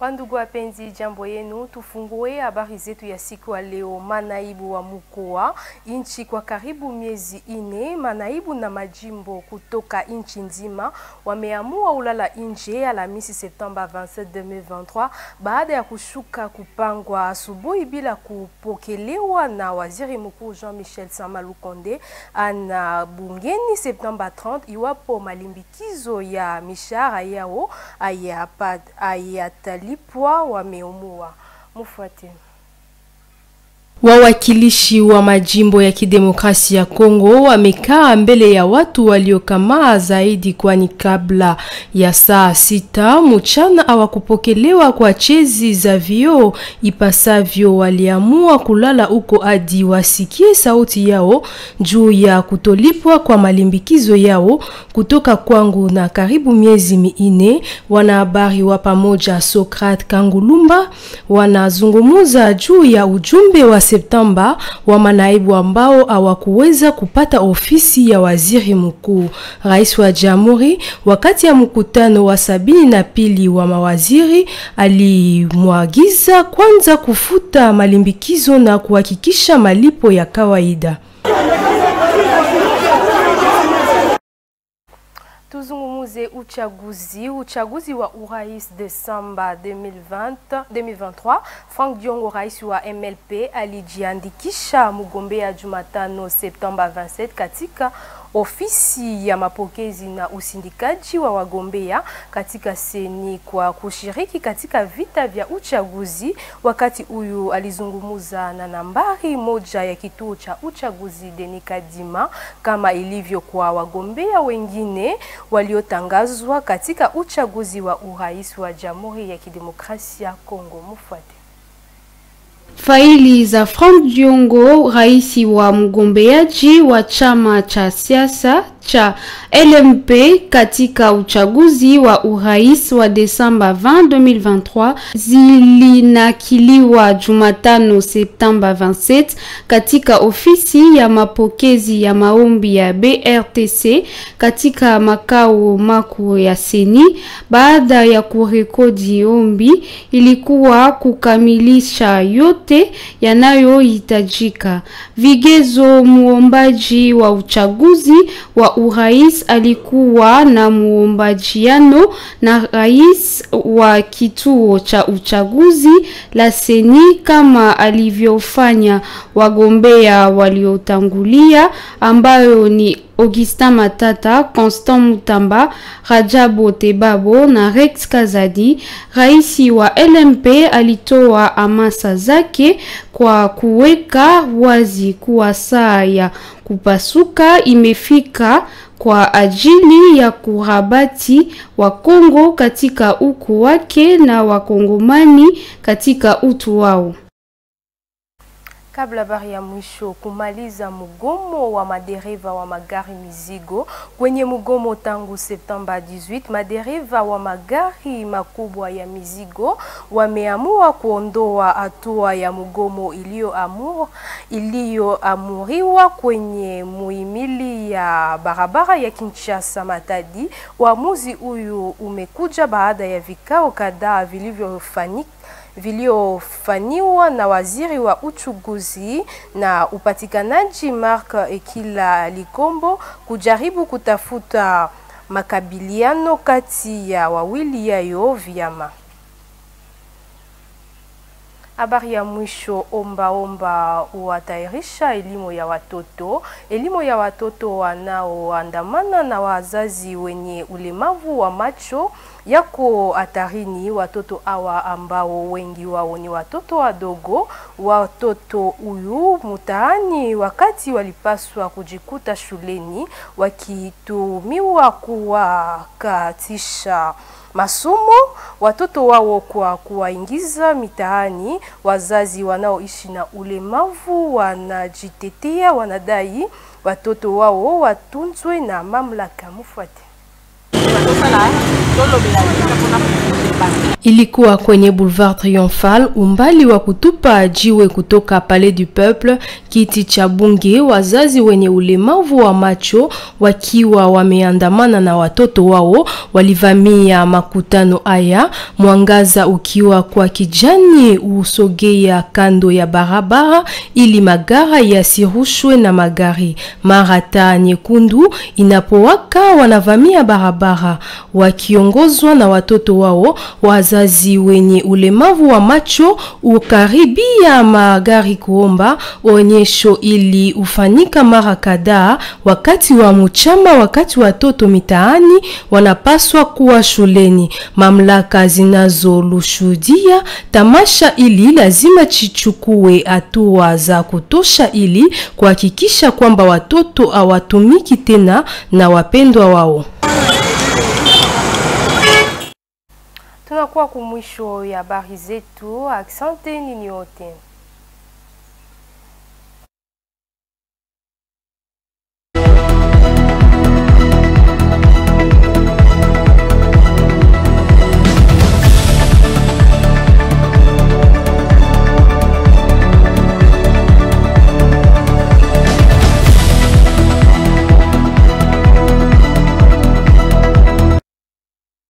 Wandugu wapenzi, jambo yenu. Tufungue habari zetu ya siku ya leo. Manaibu wa mkoa nchi kwa karibu miezi ine, manaibu na majimbo kutoka nchi nzima wameamua ulala nje Alhamisi Septemba 27 2023 baada ya kushuka kupangwa asubuhi bila kupokelewa na waziri mkuu Jean-Michel Sama Lukonde ana bungeni Septemba 30 iwapo malimbikizo ya mishahara yao hayatalipwa wameumua. Mufuate. Wawakilishi wa majimbo ya kidemokrasia ya Kongo wamekaa mbele ya watu waliokamaa zaidi, kwani kabla ya saa sita mchana hawakupokelewa kwa chezi za vioo ipasavyo. Waliamua kulala huko hadi wasikie sauti yao juu ya kutolipwa kwa malimbikizo yao kutoka kwangu na karibu miezi minne. Wanahabari wa pamoja Sokrat Kangulumba wanazungumuza juu ya ujumbe wa Septemba wa manaibu ambao hawakuweza kupata ofisi ya waziri mkuu. Rais wa Jamhuri wakati ya mkutano wa sabini na pili wa mawaziri alimwagiza kwanza kufuta malimbikizo na kuhakikisha malipo ya kawaida. Tuzungumuze uchaguzi. Uchaguzi wa urais Desemba 2020 2023, Frank Diongo, rais wa MLP, alijiandikisha mgombea Jumatano Septemba 27 katika ofisi ya mapokezi na usindikaji wa wagombea katika seni kwa kushiriki katika vita vya uchaguzi. Wakati huyu alizungumuza na nambari moja ya kituo cha uchaguzi Denis Kadima, kama ilivyo kwa wagombea wengine waliotangazwa katika uchaguzi wa urais wa Jamhuri ya Kidemokrasia ya Kongo. Mufuate. Faili za Frank Diongo, rais wa mgombeaji wa chama cha siasa cha LMP katika uchaguzi wa urais wa Desemba 20 2023 zilinakiliwa Jumatano Septemba 27 katika ofisi ya mapokezi ya maombi ya BRTC katika makao makuu ya Seni. Baada ya kurekodi ombi, ilikuwa kukamilisha yote yanayohitajika. Vigezo: muombaji wa uchaguzi wa urais alikuwa na muombajiano na rais wa kituo cha uchaguzi la Seni kama alivyofanya wagombea waliotangulia ambayo ni Augustin Matata, Constant Mutamba, Rajabu Tebabo na Rex Kazadi. Rais wa LMP alitoa hamasa zake kwa kuweka wazi kuwa saa ya kupasuka imefika kwa ajili ya kurabati wa Kongo katika uku wake na wakongomani katika utu wao. Kabla habari ya mwisho, kumaliza mgomo wa madereva wa magari mizigo. Kwenye mgomo tangu Septemba 18, madereva wa magari makubwa ya mizigo wameamua kuondoa hatua ya mgomo iliyoamur iliyoamuriwa kwenye muhimili ya barabara ya Kinshasa Matadi. Uamuzi huyu umekuja baada ya vikao kadhaa vilivyofanyika viliofanywa na waziri wa uchuguzi na upatikanaji Mark Ekila Likombo kujaribu kutafuta makabiliano kati ya wawili yayo vyama. Habari ya mwisho, omba omba huatayarisha elimu ya watoto. Elimu ya watoto wanaoandamana na wazazi wenye ulemavu wa macho yako hatarini. Watoto hawa ambao wengi wao ni watoto wadogo, watoto huyu mtaani, wakati walipaswa kujikuta shuleni, wakitumiwa kuwakatisha masomo watoto wao kwa kuwaingiza mitaani. Wazazi wanaoishi na ulemavu wanajitetea, wanadai watoto wao watunzwe na mamlaka. Mufuate. Ilikuwa kwenye Boulevard Triomphal, umbali wa kutupa jiwe kutoka Palais du Peuple, kiti cha bunge. Wazazi wenye ulemavu wa macho wakiwa wameandamana na watoto wao walivamia makutano haya, mwangaza ukiwa kwa kijani usogea kando ya barabara ili magari yasirushwe na magari. Mara taa nyekundu inapowaka, wanavamia barabara wakiongozwa na watoto wao. Wazazi wenye ulemavu wa macho ukaribia magari kuomba onyesho ili ufanyika mara kadhaa wakati wa mchama, wakati watoto mitaani wanapaswa kuwa shuleni. Mamlaka zinazolushuhudia tamasha ili lazima chichukue hatua za kutosha ili kuhakikisha kwamba watoto hawatumiki tena na wapendwa wao. Tunakuwa kumwisho ya habari zetu. Asante ninyi wote.